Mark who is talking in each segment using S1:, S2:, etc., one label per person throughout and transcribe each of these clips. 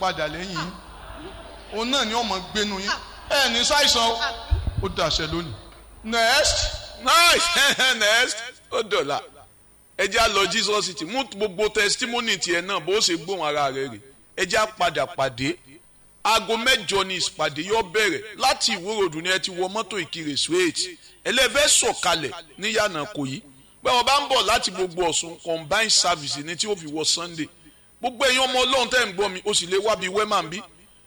S1: padà lẹ́yìn yín òun náà ni ọmọ gbénu yín ẹ ní ṣàìsàn o ó dàṣẹ lónìí next
S2: nice next ó dọ̀la ẹ jẹ́ á lọ Jesus city mú gbogbo testimony tiẹ̀ náà bó ṣe gbóhùn ara rẹ̀ rè ẹ jẹ́ á padà pàdé aago mẹ́jọ ni ìpàdé yóò bẹ̀rẹ̀ láti ìwúròdù ni ẹ ti wọ mọ́tò ìkirè straight ẹlẹ́fẹ́ sọ̀kalẹ̀ ní yànnà kò yí pé wọ́n bá ń bọ̀ láti gbogbo ọ̀sùn combined service ni tí ó fi wọ Sunday gbogbo ẹ̀yin ọmọ ọlọ́run tẹ́ ń gbọ́ mi ó sì lè wá bíi wẹ́mà bí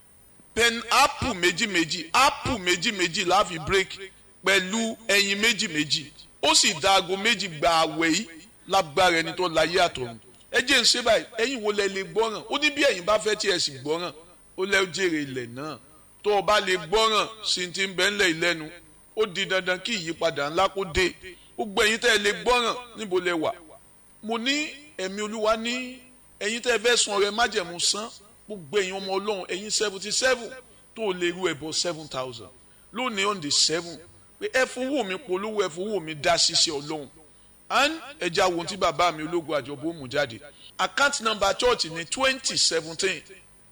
S2: pen apple méjì méjì apple méjì méjì la fi break pẹ̀lú ẹyin méjì méjì ó sì da aago méjì gba àwẹ̀ yìí lágbára ẹni tó láyé àtọ̀run ẹ jẹ́ ń ṣe báyìí ẹ̀yin wo lẹ lè gbọ́ràn ó ní bí ẹ̀yin bá fẹ́ tí ẹ sì gbọ́ràn ó lẹ́ jèrè ilẹ̀ náà tó o bá lè gbọ́ràn sí ti ń bẹ́ ńlẹ̀ ìlẹ́nu ó di dandan kí ìyípadà ńlá kó dé gbogbo ẹ̀yin tẹ́ ẹ lè gbọ́ràn níbo lẹ wà mo ní ẹ̀mí olúwa ní ẹ̀yin tẹ́ ẹ fẹ́ sun ọrẹ májẹ̀mú san gbogbo ẹ̀yin ọmọ ọlọ́run ẹ̀yin seventy seven tó o lè ru ẹ̀bọ seven thousand lónìí on the seven pé ẹ fowó mi polówó ẹ fowó mi dá ṣiṣẹ́ ọlọ́run and ẹja wo tí bàbá mi ológun àjọbó mú jáde account number church ní twenty seventeen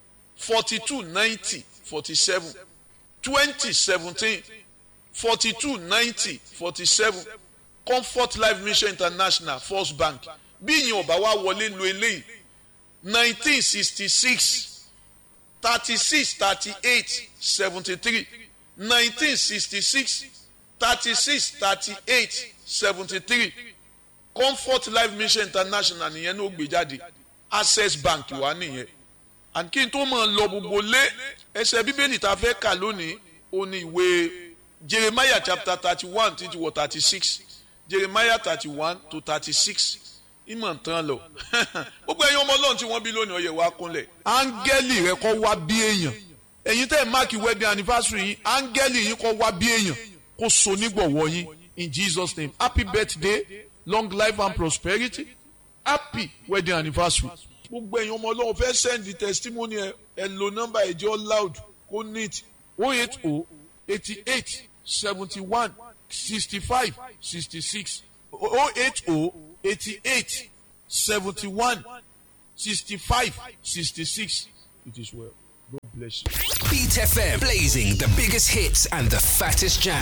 S2: forty two ninety forty seven twenty seventeen forty two ninety forty seven comfort life mission international first bank bí ìyẹn ọba wa wọlé lo eléyìí nineteen sixty six thirty six thirty eight seventy three nineteen sixty six thirty six thirty eight seventy three comfort life mission international nìyẹn ní ó gbé jáde access bank wà nìyẹn and kí n tó máa lọ gbogbo lé ẹsẹ̀ bíbélì tá a fẹ́ kà lónìí ó ní ìwé jeremiah chapter thirty one títí wọ thirty six jeremiah thirty one to thirty six ìmọ̀ tán lọ gbogbo ẹ̀yin ọmọ ọlọ́run tí wọ́n bí lónìí ọyẹ̀ wá kúnlẹ̀ áńgẹ́lì rẹ kọ́ wá bí èèyàn ẹ̀yin tẹ́ ẹ̀ máàkì wedding anniversary yín áńgẹ́lì yín kọ́ wá bí èèyàn kó so nígbọ̀wọ́ yín in Jesus name happy birthday long life and prosperity happy wedding anniversary gbogbo ẹ̀yin ọmọ ọlọ́run fẹ́ send the testimony ẹ ẹ lo nọ́mbà ẹ̀jẹ̀ loud kó neat oh eight oh eighty eight seventy one sixty five sixty six oh eight oh eighty eight seventy one sixty five sixty six it is well God bless you.
S3: Beat FM blazing the biggest hits and the fattest jam.